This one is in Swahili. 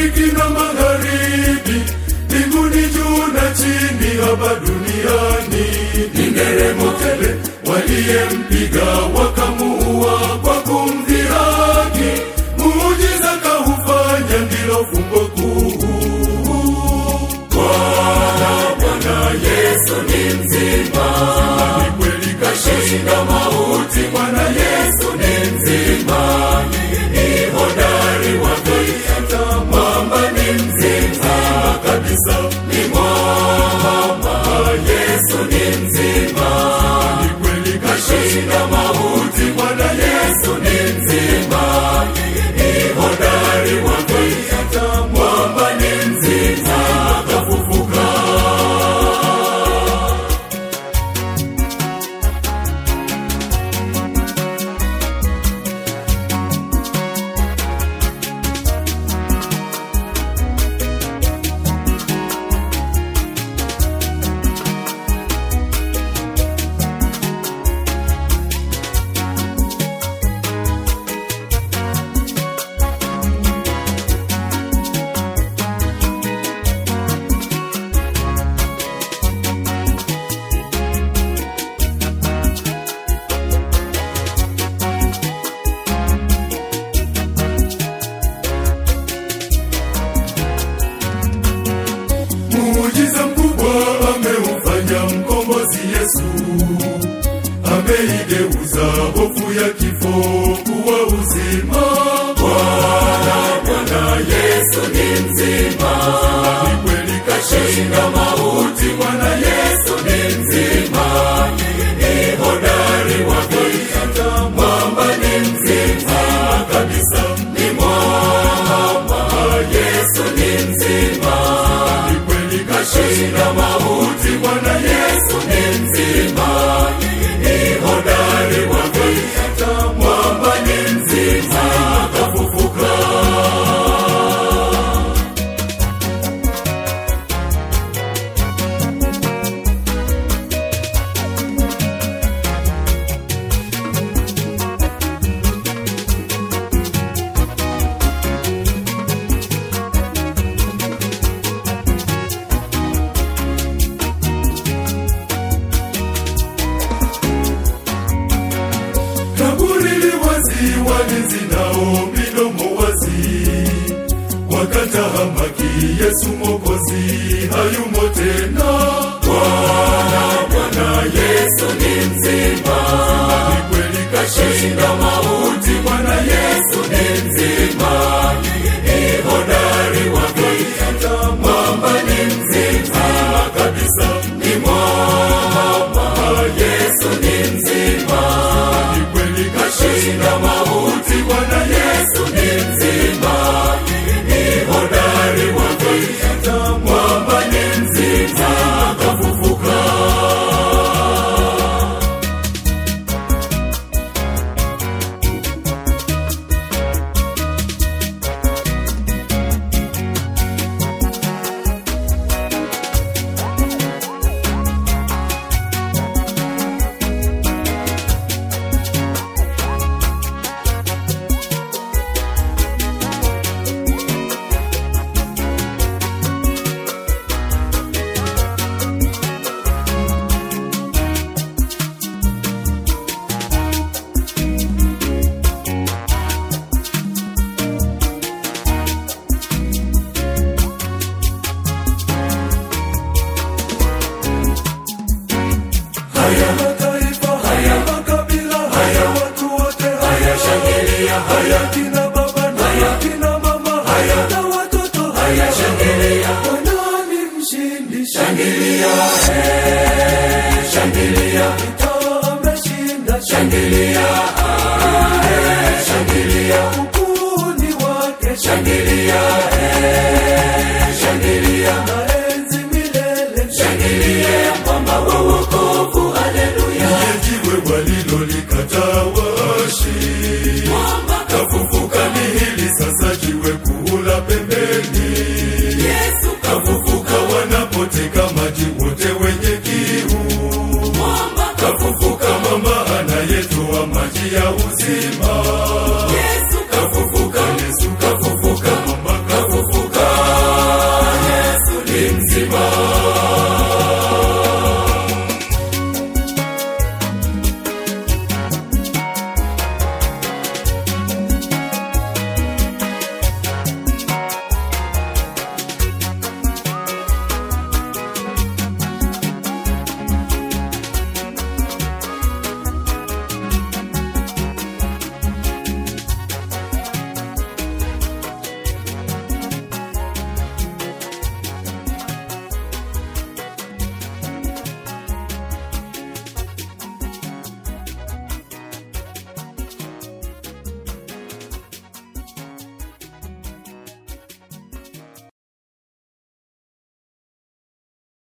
mashariki na magharibi, mbinguni juu na chini, hapa duniani ni nderemo tele. Waliyempiga wakamuua kwa kumdhihaki, muujiza kaufanya, ndilo fumbo kuu. Bwana, Bwana Yesu ni mzima, ni kweli kashinda mauti. Bwana Yesu ni mzima, ni hodari wa vita, mwamba ni mzima kabisa, ni mwamba. Yesu ni mzima, ni kweli kashinda mauti. Bwana Yesu ni mzima, ni hodari wa vita, mwamba ni mzima, kafufuka. Muujiza mkubwa ameufanya mkombozi Yesu, ameigeuza hofu ya kifo kuwa uzima. Bwana, Bwana Yesu ni mzima, ni kweli kashinda mauti. Bwana Yesu ni mzima, ni hodari wa vita, mwamba ni mzima kabisa, ni mwamba. Yesu ni mzima, ni kweli kashinda mauti. Bwana Yesu ni mzima, ni hodari wa vita, mwamba ni mzima, kafufuka. kaburi li wazi, walinzi nao midomo wazi, wakatahamaki Yesu Mwokozi hayumo tena. Bwana, Bwana Yesu ni mzima, ni kweli kashinda mauti. Bwana Yesu ni mzima, ni hodari wa vita, mwamba ni mzima kabisa, ni mwamba. Yesu ni mzima, ni kweli kashinda mauti. Bwana Yesu ni mzima, ni hodari wa vita, mwamba ni mzima, kafufuka. Haya mataifa, haya makabila, haya watu wote, haya shangilia, haya kina baba na haya kina mama, haya na watoto, haya shangilia, Bwana ni mshindi, shangilia, eh, shangilia, vita ameshinda, shangilia, eh, shangilia, ukuu ni wake, shangilia, eh, shangilia, na enzi milele, shangilia, mwamba wa wokovu, haleluya. Jiwe wali